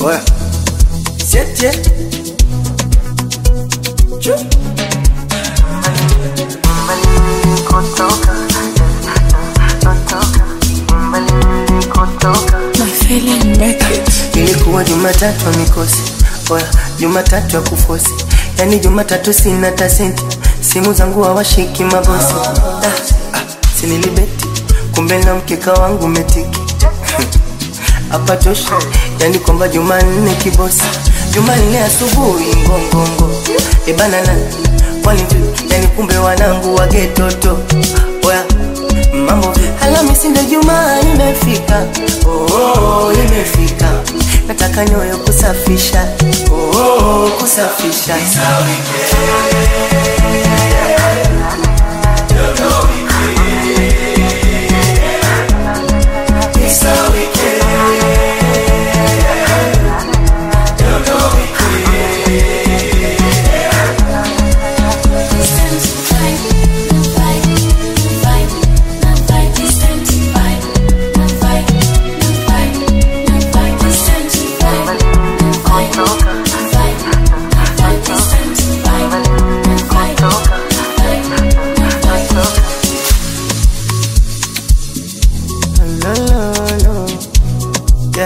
Oya. Siete. Chu. My feeling Beckett. Ilikuwa Jumatatu ya mikosi, oya, Jumatatu ya kufosi, yani Jumatatu sina tasenti, simu zangu hawashiki mabosi. Ah, ah, sinilibeti, kumbe na mkeka wangu metiki hapa tosha, yani kwamba Jumanne kibosi, Jumanne asubuhi ngongongo, ebana na kwani vipi? yani kumbe wanangu wagetoto, oya mambo Alhamisi ndio Jumaa imefika, oh, oh, oh, imefika, nataka nyoyo kusafisha, oh, oh, oh, kusafisha Lolo, yeah.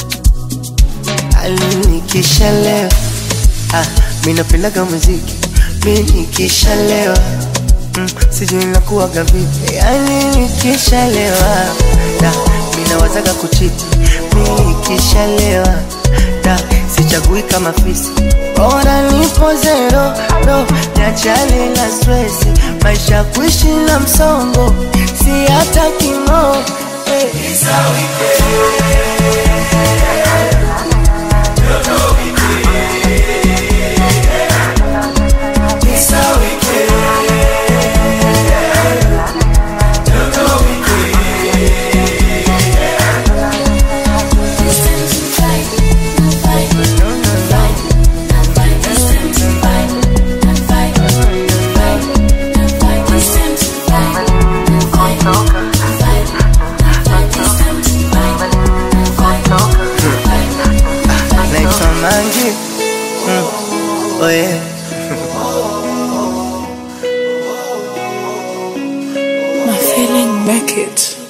Alinikishalewa ah, mi napendaga muziki mi nikishalewa mm, sijui nakuwaga vipi yani nikishalewa da mi nawazaga kuchiti mi nikishalewa da sichagui kama fisi bora nipo zero no niachane na stresi maisha kuishi na msongo si hata kimo hey. naitwa Mangi mm. oh yeah. My feeling Beckett.